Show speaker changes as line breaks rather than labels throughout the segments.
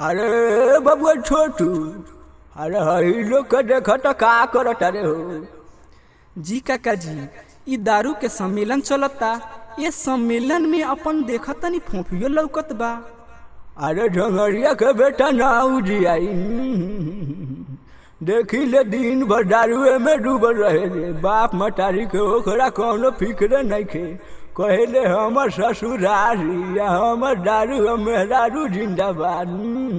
अरे बबुआ छोटू अरे हई लोग के देख त का करत अरे हो
जी काका जी ई दारू के सम्मेलन चलता ये सम्मेलन में अपन देखत तनी फोफियो लौकत बा
अरे ढंगरिया के बेटा ना उजियाई देखी ले दिन भर दारुए में डूबल रहे रे बाप मटारी के ओकरा कौनो फिक्र नहीं खे कहले हमर ससुरारी या हमर दारू हम दारू जिंदाबाद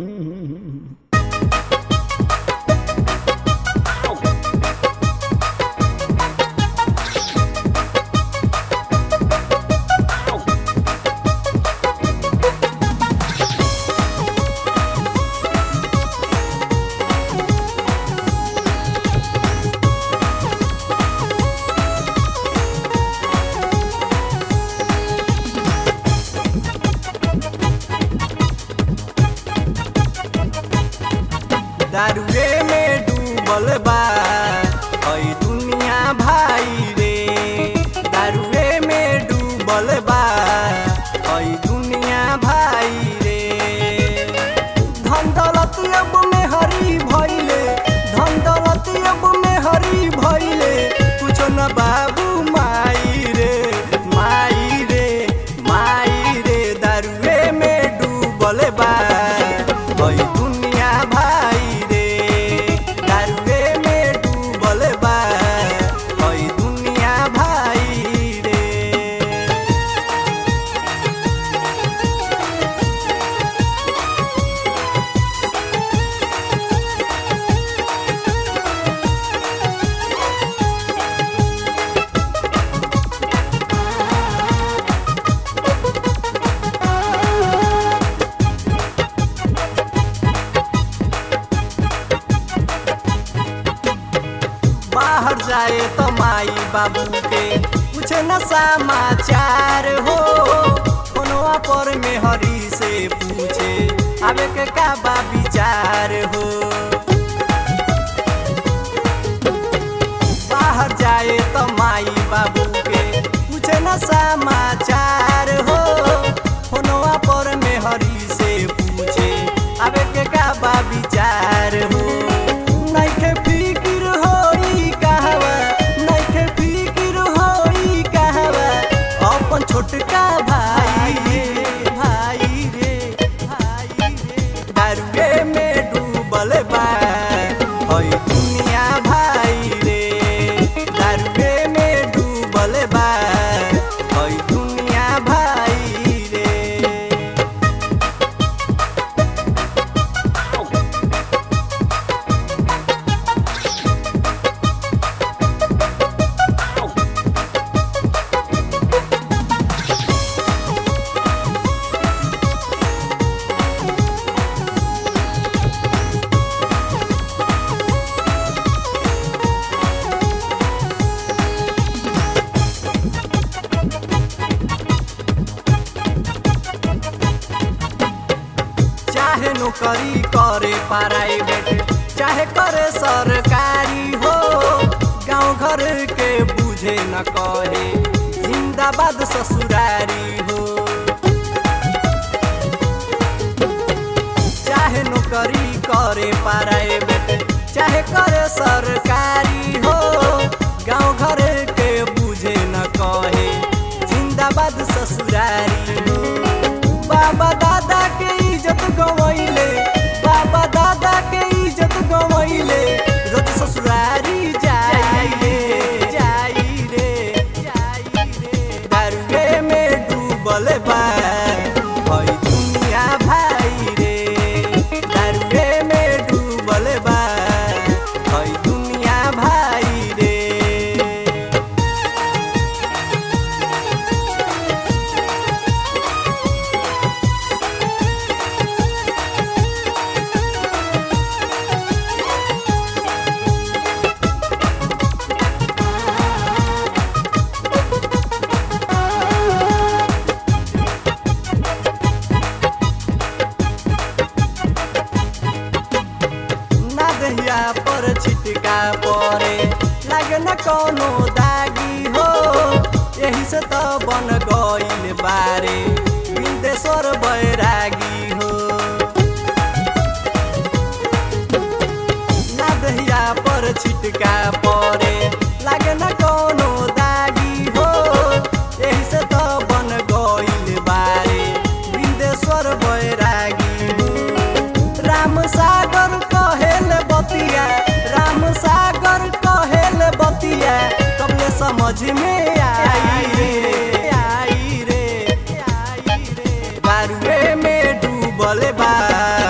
दारुए में डूबल बा हई दुनिया भाई रे दारुए में डूबल बा हई दुनिया भाई रे धन दौलत अब में हरी भइले धन दौलत अब में हरी भइले कुछ न बाबू माई रे माई रे माई रे दारुए में डूबल बा हई दुनिया भाई रे दारुए में डूबल बा हई दुनिया भाई रे बाहर जाए तो माई बाबू के कुछ न समाचार हो फोनवा पर में हरी से पूछे आवे के का बा विचार हो बाहर जाए तो माई बाबू के कुछ न समाचार हो फोनवा पर में हरी से पूछे आवे के का बा विचार हो नइखे फिकिर होई कहवा नइखे फिकिर होई कहवा अपन छोटका भाई रे भाई रे भाई रे दारुए में डूबल बा हई दुनिया भाई रे दारुए में डूबल बा हई दुनिया भाई रे चाहे नौकरी करे प्राइवेट चाहे करे सरकारी हो गांव घर के बुझे न कहे जिंदाबाद ससुरारी हो चाहे नौकरी करे प्राइवेट चाहे करे सरकारी हो गांव घर के बुझे न कहे जिंदाबाद ससुरारी हो बाबा दादा के इज्जत गवैले बाबा दादा के इज्जत गवैले रोज ससुरारी जाई रे जाई रे जाई रे दारुए में डूबल बा हई दुनिया भाई रे दारुए में डूबल बा हई दुनिया भाई रे ना दहिया पर छिटका परे लागे न कोनो दागी हो यही से त बन गइल बारे बिंदेश्वर बैरागी हो से छिटका पड़े लागे न कोनो दागी हो एही से तो बन गइल बारे बिंदेश्वर बैरागी हो राम सागर कहेल बतिया राम सागर कहेल बतिया कबले समझ में आई रे आई रे आई रे दारुए में डूबल बा